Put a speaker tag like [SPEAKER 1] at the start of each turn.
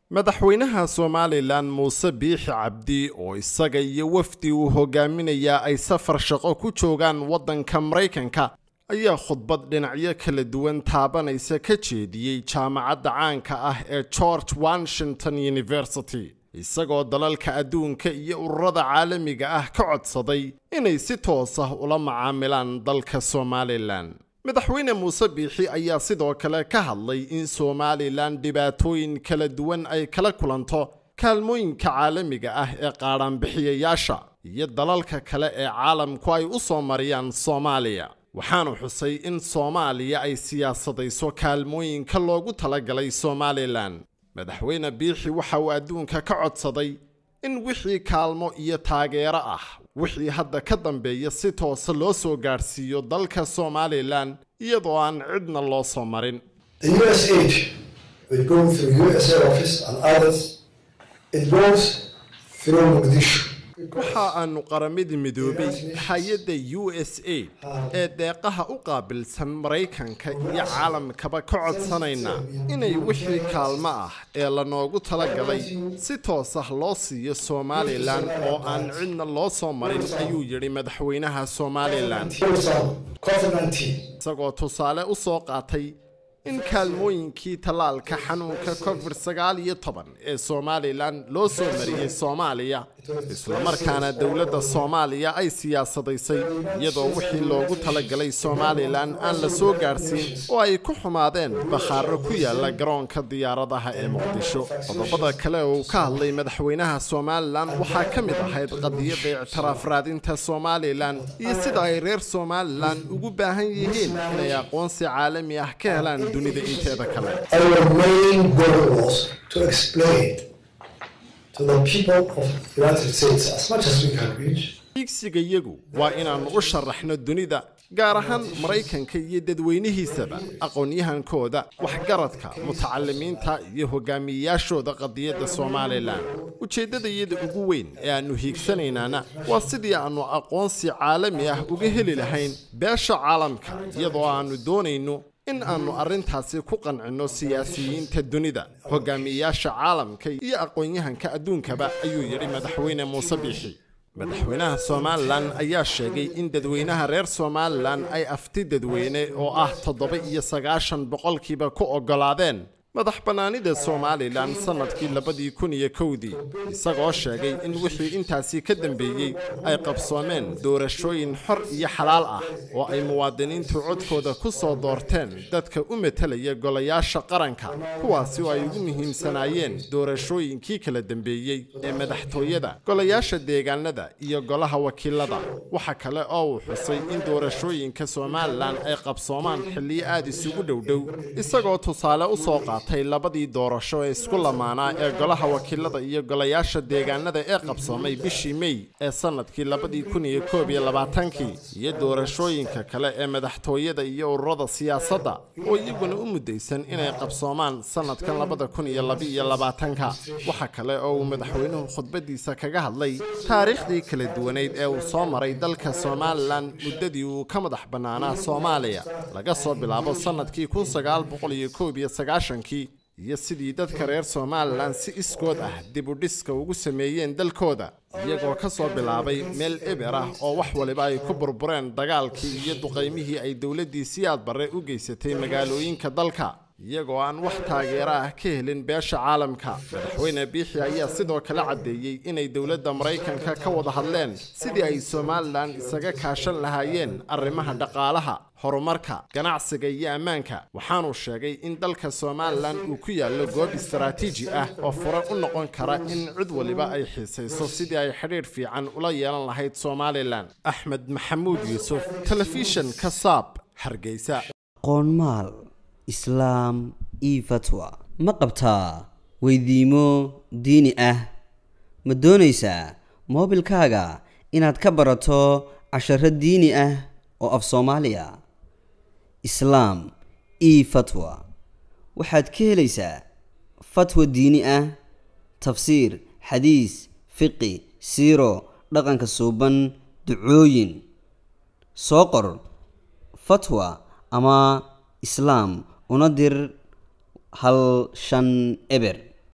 [SPEAKER 1] madaxweynaha somalilan muuse biixi cabdi oo isaga iyo wafdi uu hogaaminayaa ay safar shaqo ku joogaan waddanka maraykanka ayaa khudbad dhinacyo kala duwan taabanaysa ka jeediyey jaamacadda caanka ah ee george washington university isagoo dalalka adduunka iyo ururada caalamiga ah ka codsaday inay si toos ah ula macaamilaan dalka somalilan madaxweyne muuse biixi ayaa sidoo kale ka hadlay in somalilan dhibaatooyin kala duwan ay kala kulanto kaalmooyinka caalamiga ah ee qaadhaanbixiyayaasha iyo dalalka kale ee caalamku ay u soo mariyaan soomaaliya waxaanu xusay in soomaaliya ay siyaasadayso kaalmooyinka loogu talagalay somalilan madaxweyne biixi waxa uu adduunka ka codsaday in wixii kaalmo iyo taageero ah wixii hadda ka dambeeya si toosa loo soo gaadhsiiyo dalka somalilan iyadoo aan cidna loo soo marin
[SPEAKER 2] The US aid will go through USA office and others. It goes through Mogadishu.
[SPEAKER 1] waxa aanu qaramada midoobay hay-adda u s a ee deeqaha u qaabilsan maraykanka iyo caalamkaba ka codsanaynaa inay wixii kaalmo ah ee lanoogu talagalay si toos ah loo siiyo somalilan oo aan cidna loo soo marin ayuu yidhi madaxweynaha somalilan
[SPEAKER 2] COVID-19.
[SPEAKER 1] isagoo tusaale u soo qaatay in kaalmooyinkii tallaalka xanuunka covid sagaal iyo toban ee somalilan loo soo mariyey soomaaliya islamarkaana dowladda soomaaliya ay siyaasadaysay iyadoo wixii loogu talagalay somalilan aan la soo gaadhsiin oo ay ku xumaadeen bakhaaro ku yaala garoonka diyaaradaha ee muqdisho qodobada kale oo uu ka hadlay madaxweynaha somalilan waxaa ka mid ahayd qadiyadda ictiraaf raadinta somalilan iyo sida ay reer somalilan ugu baahan yihiin inay aqoonsi caalami ah ka helaan dunida inteeda kale
[SPEAKER 2] Our main goal was to explain to the people of the United States as much as we can reach
[SPEAKER 1] higsiga iyagu waa inaannu u sharaxno dunida gaar ahaan maraykanka iyo dadweynihiisaba aqoon-yahankooda waxgaradka mutacalimiinta iyo hogaamiyeyaashooda qadiyadda somalilan ujeeddadayada ugu weyn ee aannu hiigsanaynaana waa sidii aannu aqoonsi caalami ah uga heli lahayn beesha caalamka iyadoo aannu doonayno in aannu arrintaasi ku qancinno siyaasiyiinta dunida hogaamiyeyaasha caalamka iyo aqoon-yahanka adduunkaba ayuu yidhi madaxweyne muuse biixi madaxweynaha somalilan ayaa sheegay in dadweynaha reer somalilan ay afti dadweyne oo ah toddoba iyo sagaashan boqolkiiba ku oggolaadeen madax bannaanida somalilan sannadkii labadii kun iyo kowdii isagoo sheegay in wixii intaasi ka dambeeyey ay qabsoomeen doorashooyin xor iyo xalaal ah oo ay muwaadiniintu codkooda ku soo doorteen dadka u metelaya golayaasha qaranka kuwaasi oo ay ugu muhiimsanaayeen doorashooyinkii kala dambeeyey ee madaxtooyada golayaasha deegaanada iyo golaha wakiilada waxa kale oo uu xusay in doorashooyinka somalilan ay qabsoomaan xilliyo aad isugu dhowdhow isagoo tusaale u soo qaatay labadii doorasho ee isku lamaanaa ee golaha wakiilada iyo golayaasha deegaanada ee qabsoomay bishii mey ee sannadkii labadii kun iyo koob iyo labaatankii iyo doorashooyinka kale ee madaxtooyada iyo ururada siyaasadda oo iyaguna u muddaysan inay qabsoomaan sannadkan labada kun iyo labaiyo labaatanka waxa kale oo uu madaxweynuhu khudbadiisa kaga hadlay taariikhdii kala duwaneyd ee uu soo maray dalka somalilan muddadii uu ka madax bannaanaa soomaaliya laga soo bilaabo sannadkii kun sagaal boqol iyo koob iyo sagaashankii iyo sidii dadka reer somalilan si iskood ah dib u dhiska ugu sameeyeen dalkooda iyagoo ka soo bilaabay meel eber ah oo wax waliba ay ku burbureen dagaalkii iyo duqaymihii ay dowladdii siyaad barre u geysatay magaalooyinka dalka iyagoo aan wax taageero ah ka helin beesha caalamka madaxweyne biixi ayaa sidoo kale caddeeyey inay dowladda maraykanka ka wada hadleen sidii ay somalilan isaga kaashan lahaayeen arrimaha dhaqaalaha horumarka ganacsiga iyo ammaanka waxaanuu sheegay in dalka somalilan uu ku yaallo goob istaraatiiji ah oo fure u noqon kara in cid waliba ay xiisayso sidii ay xidhiidh fiican ula yeelan lahayd somalilan axmed maxamuud yuusuf telefishan ka saab hargeysa
[SPEAKER 3] qoonmaal islaam io fatwa ma qabtaa weydiimo diini ah ma doonaysaa moobilkaaga inaad ka barato casharo diini ah oo af soomaaliya islaam io fatwa waxaad ka helaysaa fatwa diini ah tafsiir xadiis fiqi siiro dhaqanka suuban ducooyin soo qor fatwa ama islaam una dir hal shan eber